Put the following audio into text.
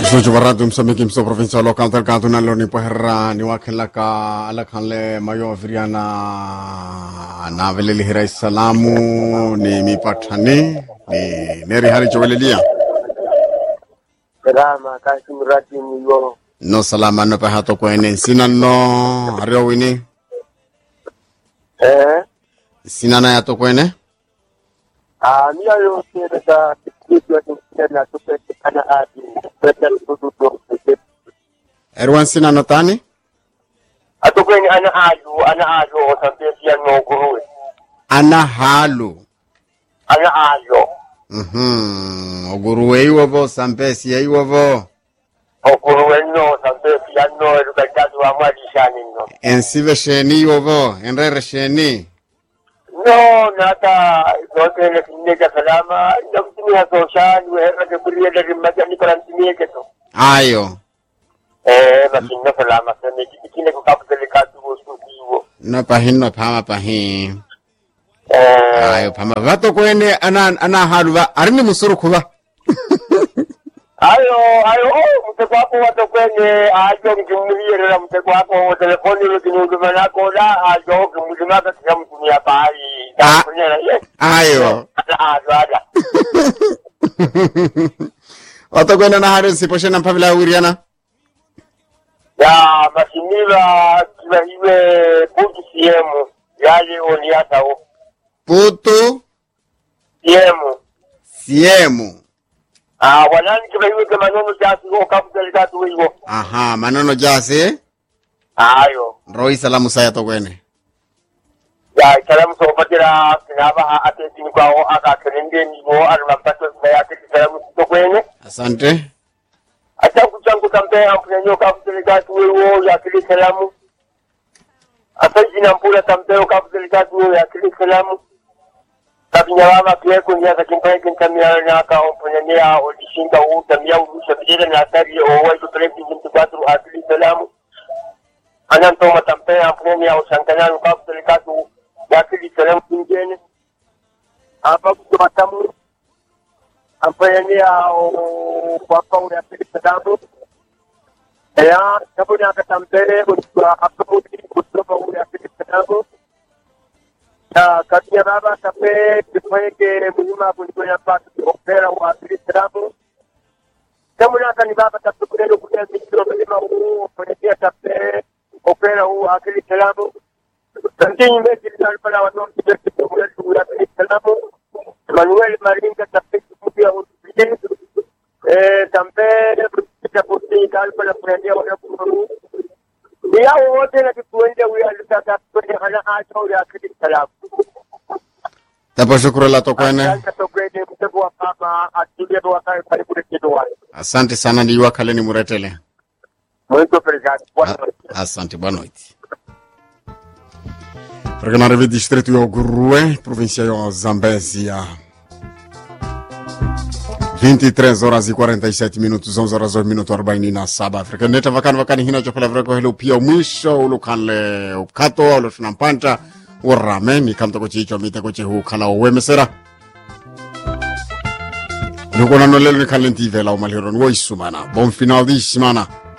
Jojo baratu msamiki mso provincia local del kanto na loni poherra ni wakela ka ala kanle mayo viriana na veleli hirai salamu ni mipatani ni neri hari chowelelia Salama kasi mradi myo no salama no pahato kwene sina no hario wini eh sina na yato kwene ah mia yo tena da kitu ya tena tupeke kana ati pete tututu erwan sina no tani atokweni ana aju ana aju otapesi ya no kuruwe ana halu ana aju mhm oguruwe iwovo sampesi ya iwovo okuruwe no otapesi ya no edukatatu wa mwadi shani no ensive sheni iwovo enrere sheni no nata zote ile kinega salama ndio kutumia social wewe ke kuria de majani karantini yake to ayo eh basi ndio salama sema kile kukapeleka tu usiku hiyo no pahin no phama pahin eh ayo phama vato kwene ana ana halu va arini musuru kuva ayo ayo oh, mtego wako watu kwenye ajo mkimlierera mtego wako telefoni ile kinyume nako la ajo kimlimaka kila mtumia bahari Ah. kunyera yes ayo ajo aja vato kwene na halu siposhena mpavila wiriana ya masinila kiba iwe buti siemu yale oni hata o putu siemu siemu ah wanani kiba iwe kama nono chasi o kafuta likatu hiyo aha manono jasi ayo roi salamu saya to kwene ya kalamu so patira kinaba ate tini kwao aka kelende ni go almampato ya ate kalamu to kwenye asante ata kuchangu kampe ampunyo ka kuteleka tuwe ya kili kalamu ata jina mpula kampe ka kuteleka tuwe ya kili kalamu kabinya baba pia kunya ka kimpa kintamia na ka ampunyo ya odishinga u tamia u sabira na tari o wa to trepi jintu kwatru akili kalamu anan to matampe ampunyo ya usankana ka kuteleka tu ya kili kalamu kinjene apa kutotamu amfanyia kwamba unapiga damu ya sababu ya katambele kwa apodi kutoka unapiga damu na kati ya baba kape kifanyike muhimu kuliko ya patu opera wa piga damu kama unataka ni baba tatukule kuja mikro mlima huu kwenye kape opera huu akili salamu Kantinyi mechi litalipala watu kidete kumule tuya salamu Manuel Maringa tapeti kupia utupije eh tambe kupita kuti talipala kuendia wana kuru Yao wote na kituende huyo alitaka kwenye hana acho ya kidi salamu tapo shukuru la to kwene Sasa tokweni mtego wa kama atulie kwa kai karibu kitu wale asante sana ndiwa kaleni muretele Muito obrigado Boa noite asante boa noite Regionare distrito ya Gurue, província ya Zambésia. 23 horas e 47 minutos, 11 horas e minuto 47 Afrika neta vakani vakani hina chokula vreko hilo pia mwisho ulukanle ukato ulo tunampanta urame ni kamta ko chicho mite ko chihu kala wemesera Nukona nolelo ni kalenti vela umalhiro ni woisumana bon final di semana